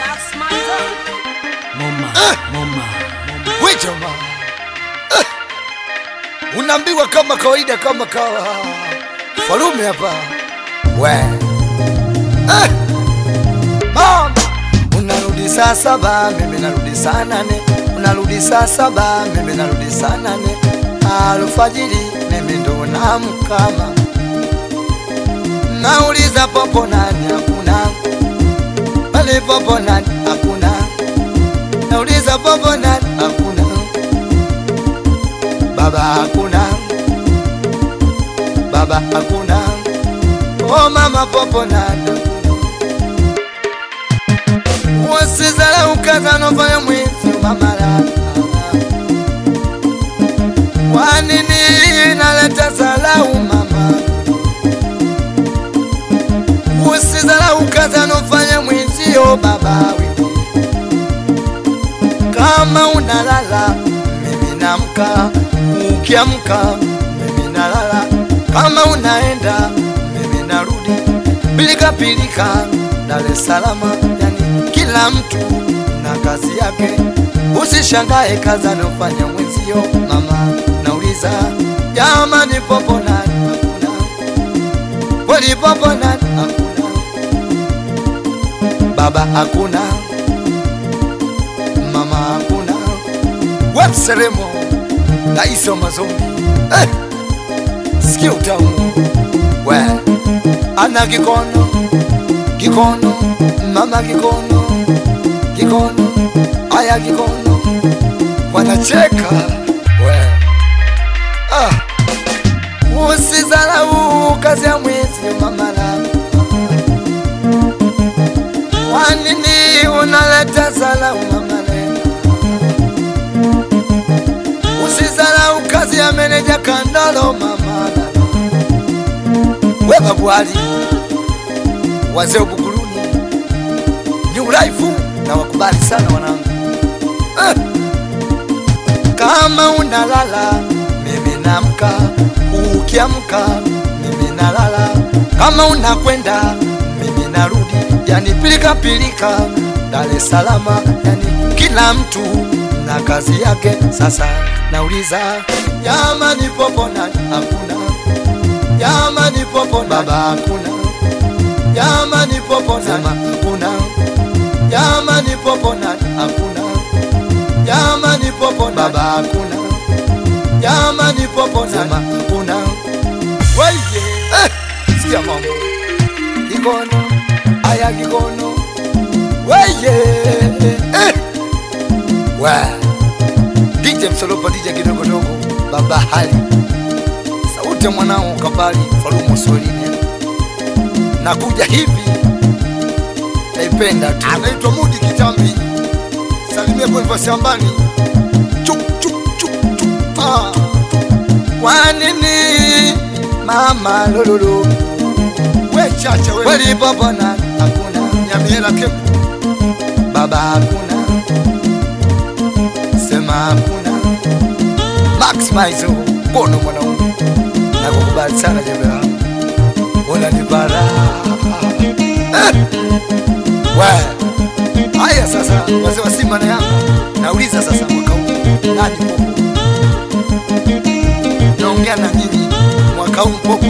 Moma, moma, We jamaa eh, unaambiwa kama kawaida, kama kawa falume hapa we eh, mama unarudi saa saba, mimi narudi saa nane, unarudi saa saba, mimi narudi saa nane alfajiri, mimi ndo namkama, nauliza popo nani? Hakuna pale, popo nani? Hakuna nauliza popo nani? Hakuna baba, hakuna baba, hakuna oh mama, popo nani? Wasizala ukazanofanya mwizi mamala wanini naleta salau mama Usizala ukazanofanya mwenzio baba wewe kama unalala mimi namka, ukiamka mimi nalala, kama unaenda mimi narudi, pilika pilika Dar es Salaam, yani kila mtu na kazi yake. Usishangae kazi anofanya mwenzio mama, nauliza jamani, popo nani? Hakuna kweli, popo nani? Hakuna baba, hakuna mama hakuna wepseremo raisi wa mazombi eh, sikia utamu we ana kikono kikono mama kikono kikono aya kikono wanacheka we ah. usizalau kazi ya mwezi mamala wanini unaleta salamu mamale usizalau kazi ya meneja kandolo mamala we babwali wazee ubuguruni new life na wakubali sana wanangu eh. kama unalala mimi namka ukiamka mimi nalala kama unakwenda mimi narudi yani pilika pilika Dar es Salaam yani kila mtu na kazi yake sasa nauliza jamani popo nani hakuna jamani popo nani? baba hakuna jamani popo nani hakuna jamani popo nani hakuna jamani popo nani? baba hakuna jamani popo nani hakuna weye eh, sikia mambo kikono aya kikono weye eh. we DJ Msolopa DJ kidogodogo baba hali sauti ya mwanao kabali falumo swelini nakuja hivi naipenda tu anaitwa Mudi Kitambi salimia kwa shambani chuk chuk chuk chuk ah. kwa nini mama lololo we chacha we kweli baba na hakuna nyamiela kepu baba hakuna sema hakuna Max Maizo bono mwanaume nakukubali sana jembe langu unanibara eh. we haya sasa wazee wa Simba na Yanga nauliza sasa mwaka huu nani popo naongea na nyinyi mwaka huu popo